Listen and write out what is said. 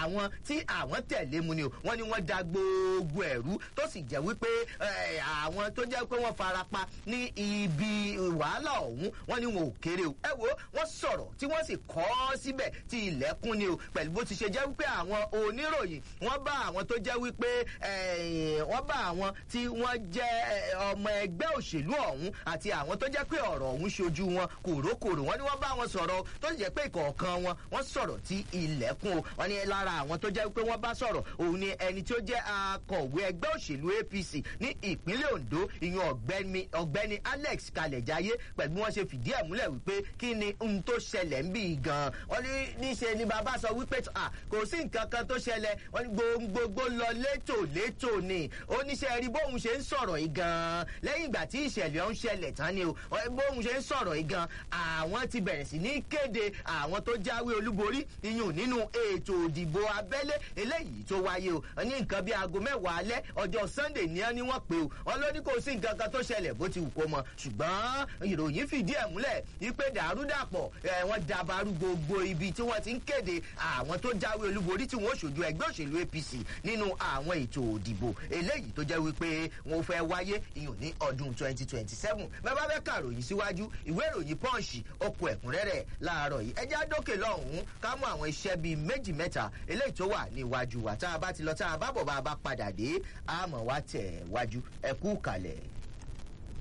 àwọn tí àwọn tẹ̀lé mu ni o wọ́n ní wọ́n da gbogbo ẹ̀rú tó sì jẹ́ wípé eh, àwọn tó jẹ́ pé wọ́n farapa ní ibi wàhálà ọ̀hún wọ́n ní wọn ò kéré o ẹ wo wọ́n sọ̀rọ̀ tí wọ́n sì kọ́ ọ́ síbẹ̀ tí ilẹ̀kùn ni o pẹ̀lú bó ti ṣe jẹ́ wípé àwọn oníròyìn wọ́n bá àwọn tó jẹ́ wípé eh, wọ́n bá àwọn tí wọ́n jẹ́ eh, ọmọ ẹgbẹ́ òṣèlú ọ̀hún àti àwọn tó jẹ́ pé ọ̀rọ̀ ọ̀hún ṣojú wọn kòrókòrò wọ́n ní wọ́n bá wọn sọ̀rọ̀ tó sì jẹ́ pé ìkọ̀ọ̀kan wọn wọ́n sọ̀rọ̀ tí ilẹ̀kùn o wọ́n ní lára àwọn tó jẹ́ pé wọ́n bá sọ̀rọ̀ òun ni ẹni tí ó jẹ́ akọ̀wé ẹgbẹ́ òṣèlú apc ní ìpínlẹ̀ ondo ìyẹn ọ̀gbẹ́ni ọ̀gbẹ́ni alex kalẹ̀jáyé pẹ̀lú bí wọ́n ṣe fìdí ẹ̀ múlẹ̀ wípé kí ni ohun tó ṣẹlẹ̀ ń bì gan wọ́n ní níṣe ni bàbá sọ wípé à kò sí nǹkan kan tó ṣẹlẹ̀ wọ́n ní gbogbo lọ létò létò ni oníṣẹ́ rí bóun ṣe ń sọ̀rọ̀ yìí gan lẹ́yìn ìgbà tí ìṣẹ̀lẹ̀ ọ̀hún ṣẹlẹ̀ tán ni o bóun ṣe ń sọ̀rọ̀ yìí gan àwọn ti bẹ̀rẹ̀ sí ní kéde àwọn tó jáwé olúborí iyùn nínú ètò òdìbò abẹ́lé eléyìí tó wáyé o ní nǹkan bíi aago mẹ́wàá alẹ́ ọjọ́ sunday ní ẹ́ ní wọ́n pé o wọn ló ní kò sí nǹkan kan tó ṣẹlẹ̀ bó ti wù kó mọ ṣùgbọ́n ìròyìn fìdí ẹ̀ múlẹ̀ wípé dàrúdàpọ̀ ẹ̀ wọ́n dabarú gbogbo ibi tí wọ́n ti ń kéde àwọn tó jáwé olúborí tí wọ́n ṣojú ẹgbẹ́ òṣèlú apc nínú àwọn ètò òdìbò eléyìí tó jẹ́ wípé wọn fẹ́ wáyé iyùn ní ọdún twenty twenty seven bàbá bẹ́ẹ̀ kàròyìn síwájú ìwé ìròyìn pọ́ǹsì oko ẹ̀kúnrẹ́rẹ́ láàárọ̀ yìí ẹjẹ́ àdókè lọ́hùn-ún ká mú àwọn iṣẹ́ bíi méjì mẹ́ta eléyìí tó wà ní iwájú wa tá a bá ti lọ tá a bá bọ̀ bá a bá padà dé àmọ́ wa tẹ̀ wájú ẹ̀kú kalẹ̀.